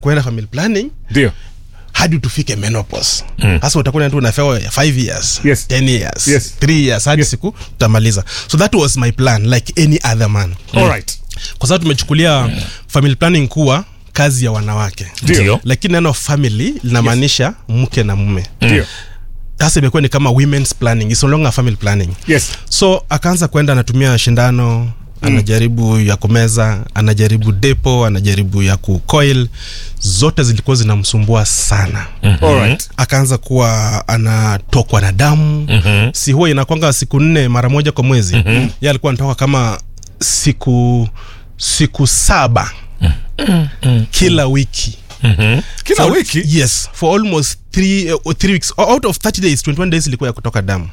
kwenda family planning ndio hadi tufike menopause hasa utakuwa tu unafewa 5 years Yes. 10 years Yes. 3 years hadi siku tutamaliza so that was my plan like any other man alright kwa sababu tumechukulia family planning kuwa kazi ya wanawake Ndio. lakini neno family linamaanisha mke na mume ndio sasa imekuwa ni kama women's planning it's no longer family planning yes so akaanza kwenda anatumia shindano anajaribu ya kumeza anajaribu depo anajaribu ya kucoil zote zilikuwa zinamsumbua sana alright akaanza kuwa anatokwa na damu mm-hmm. si huwa inakwanga siku nne mara moja kwa mwezi mm-hmm. ye alikuwa anatoka kama siku siku saba mm-hmm. kila wiki kila For- wiki yes for almost three, uh, three weeks out of 30 days 21 days ilikuwa ya kutoka damu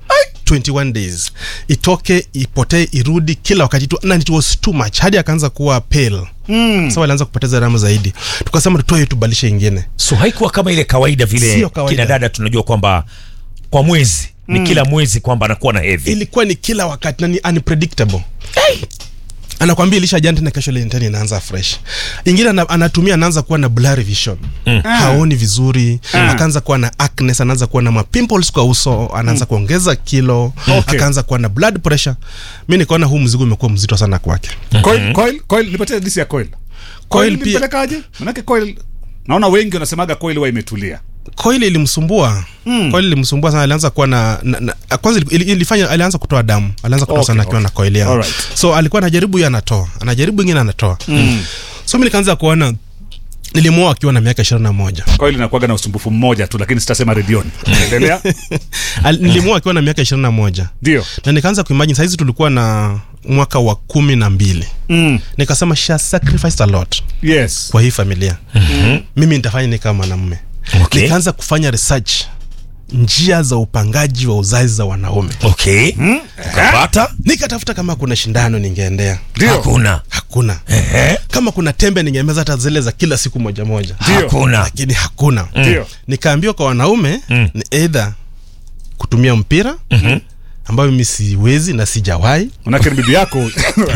21 days itoke ipotee irudi kila wakati tu na it was too much hadi akaanza kuwa pale mm. so alianza kupoteza damu zaidi tukasema tutoe tubalishe ingine so haikuwa kama ile kawaida vile Sio kawaida. kina dada tunajua kwamba kwa mwezi ni kila mwezi kwamba anakuwa na hedhi ilikuwa ni kila wakati na ni unpredictable anakwambia ilisha jana tena kesho ile tena inaanza fresh ingine ana, anatumia anaanza kuwa na blurry vision mm. haoni vizuri mm. akaanza kuwa na acnes anaanza kuwa na mapimples kwa uso anaanza mm. kuongeza kilo Okay. akaanza kuwa na blood pressure mi nikaona huu mzigo umekuwa mzito sana kwake coil coil coil nipatie disi ya coil Coil coil pia- nipelekaje manake coil naona wengi wanasemaga coil huwa imetulia koili ilimsumbua mm. koili ilimsumbua sana alianza kuwa na, na, na kwanza ili- ili- ilifanya alianza kutoa damu alianza kutoa Okay, sana akiwa okay. na koili yao Alright. so alikuwa anajaribu hiyo anatoa anajaribu ingine anatoa mm. so mi nikaanza kuona nilimwoa akiwa na miaka ishirini na moja coil inakuwaga na usumbufu mmoja tu lakini sitasema redioni endelea Al- nilimwoa akiwa na miaka ishirini na moja ndio na nikaanza kuimagine sahizi tulikuwa na mwaka wa kumi na mbili mm. nikasema she has sacrificed a lot yes kwa hii familia mm-hmm. mimi nitafanya ni kama mwanamume Okay. nikaanza kufanya research njia za upangaji wa uzazi za wanaume okay ukapata nikatafuta kama kuna shindano ningeendea ndio hakuna hakuna Ehe. kama kuna tembe ningemeza hata zile za kila siku moja moja Ndio. hakuna lakini hakuna ndio nikaambiwa kwa wanaume Mm. ni eidha kutumia mpira mm-hmm. ambayo mimi siwezi na sijawahi manake ni bibi yako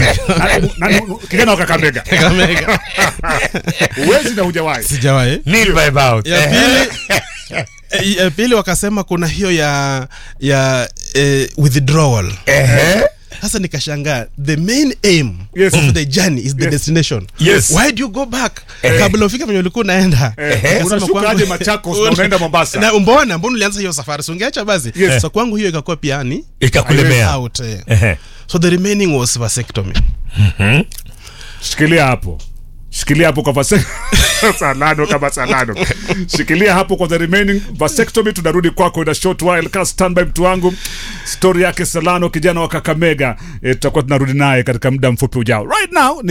Na- na- kijana wa kakamega uwezi na hujawahi sijawahi Nil by about. ya Ehe. pili ya pili wakasema kuna hiyo ya ya eh, withdrawal Ehe. sasa nikashangaa the main aim Yes. of the journey is the Yes. destination Yes. why do you go back kabla ufike venye ulikuwa unaenda Nikasema unashuka kwangu- aje Machakos na unaenda Mombasa? na mbona mbona ulianza hiyo safari si ungeacha basi Yes. so kwangu hiyo ikakuwa pia ni ikakulemea out eh. Ehe. so the remaining was vasectomy shikilia hapo shikilia hapo kwa vase- salado kama salado shikilia hapo kwa the remaining vasectomy tunarudi kwako in a short while ka standby mtu wangu stori yake salano kijana wa kakamega e, tutakuwa tunarudi naye katika muda mfupi ujao right now ni